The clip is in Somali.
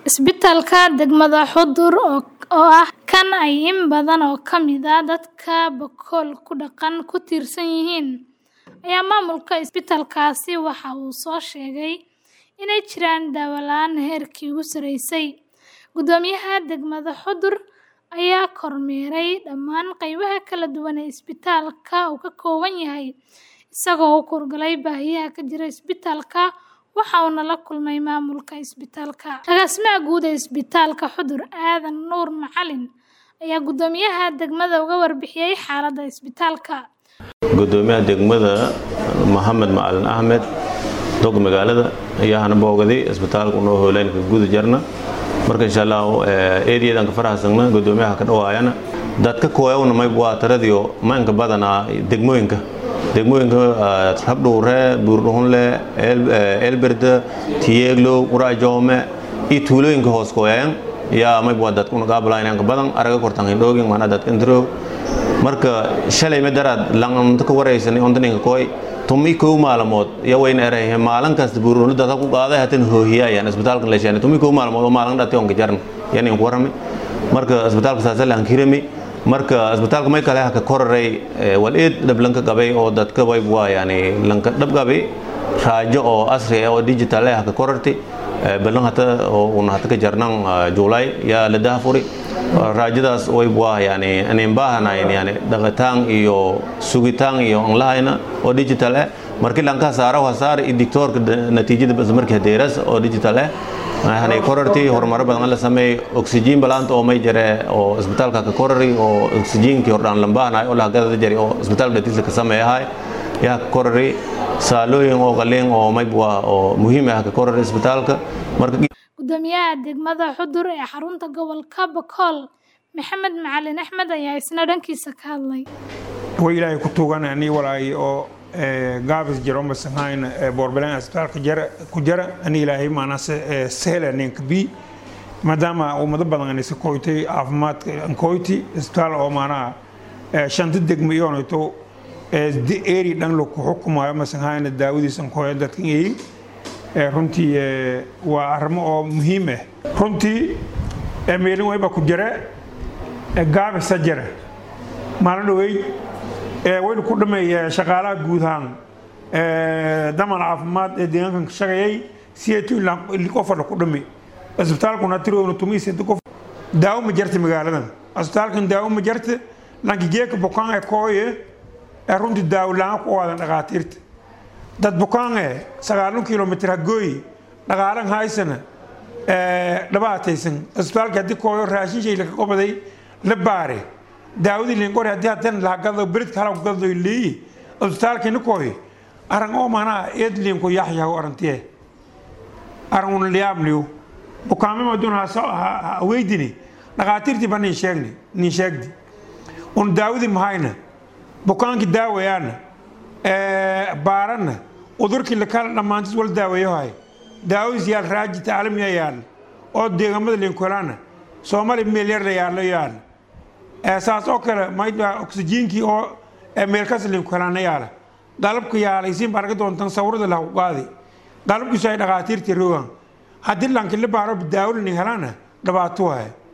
Isbitaalka degmada Xudur oo ah kan ay in badan oo ka mid ah dadka Boqol ku dhaqan ku tiirsan yihiin, ayaa maamulka isbitaalkaasi waxa uu soo sheegay inay jiraan daawo la'aan heerkii ugu sarreysay. Guddoomiyaha degmada Xudur ayaa kormeeray dhammaan qaybaha kala duwan ee isbitaalka uu ka kooban yahay, isagoo u kuurgalay baahiyaha ka jira isbitaalka waxa uuna la kulmay maamulka isbitaalka. Agaasimaha guud ee isbitaalka Xudur, Aadan Nuur Macalin, ayaa guddoomiyaha degmada uga warbixiyay xaaladda isbitaalka. Guddoomiyaha degmada Maxamed Macalin Axmed dog magaalada ayaa hana boogaday isbitaalka unoo hooleynka guda jarna marka insha Allah eedeedan ka faraxsana guddoomiyaha ka dhawaayana dadka kooyawna may waa taradiyo maanka badana degmooyinka degmooyinka habdhuure buurdhuunle elberde tiyeeglo qurajoome iyo tuulooyinka hoos kooyayan yaa may waa dadka unagaabala inanka badan araga kortan hindhoogin maana dadka intiroog marka shalay ma daraad langamta ka waraysanay ondaninka kooy tumi kow maalmood ya wayna erahe maalin kasta buurdhuunle dadka ku qaaday hatan hoohiyaayan isbitaalka la sheegay tumi kow maalmood oo maalin dhati onka jarn yani ku warami marka isbitaalka saasal aan kirami marka isbitaalka may kale ka koraray wal eed dhablanka qabay oo dadka way waa yani lanka dhab qabay raajo oo asri oo digital ah ka korartay balan hata oo una hata ka jarnan juulay ya la daafuri raajadaas way waa yani aneen baahanayn yani dhaqataan iyo sugitaan iyo aan lahayna oo digital ah markii lanka saaro wasaar i doctorka natiijada bas markii deeras oo digital ah waxaanay korartay horumaro badan la sameeyay oxygen balaanta oo may jare oo isbitaalka ka korari oo oxygenkii hordhaan lambaanaay oo lahagada jari oo isbitaalka dhatiisa ka sameeyahay yaa ka korari saalooyin oo qaliin oo may waa oo muhiim ah ka korari isbitaalka marka Guddoomiyaha degmada Xudur ee xarunta gobolka Boqol, Maxamed Macalin Axmed ayaa isna dhankiisa ka hadlay. way ilaahay ku tuuganani walaay oo gaabis jiro masahayn boorbelan isbitaalka jara ku jara ani ilaahay maanase sehla ninka bi maadaama ummado badan anay koytay caafimaadka ankoyti isbitaal oo maanaha shanta degmo iyoonayto eri dhan laku xukumayo masahayn daawadiis ankoya dadkan eeyin runtii waa arrimo oo muhiim ah runtii meelin wayba ku jira gaabisa jira maalin dhaweyd waynu ku dhameeya shaqaalaha guud ahaan daman caafimaad ee deegaankan ka shaqeeyay siyeetu qofar ku dhame isbitaalkuna tirowna tumiisada qof daawo ma jarta magaaladan isbitaalkan daawo ma jarta lanki jeeka bukaan ee kooye ee runtii daawo la-aan ku waadan dhaqaatiirta dad bukaan ee sagaalan kilomitr hagooyi dhaqaalan haysana dhabaataysan isbitaalka haddii kooyo raashin shay laka qobaday la baare daawadii linkore haddii hadan lahagado beridka hala gado leeyi isbitaalkina kooy aran oo manaa eed liinko yaxyaho arantiye aran una liyaabniyo bukaamima dun ha weydini dhaqaatiirtii ba nin sheegni nin sheegdi un daawadii mahayna bukaankii daawayaana baaranna udurkii lakala dhammaantis wal daawayohay daawadiis yaal raaji tacalamiya yaal oo deegamada liinkolaana soomaali meel yar la yaallo yaal saas oo kale mayda oxygenkii oo meelkas liinkolaana yaala qalabka yaalay siin baa arga doontan sawirada lahu qaadi qalabkiisu ay dhaqaatiirtii rogan haddii lanki la baaro daawolani helana dhibaato wahay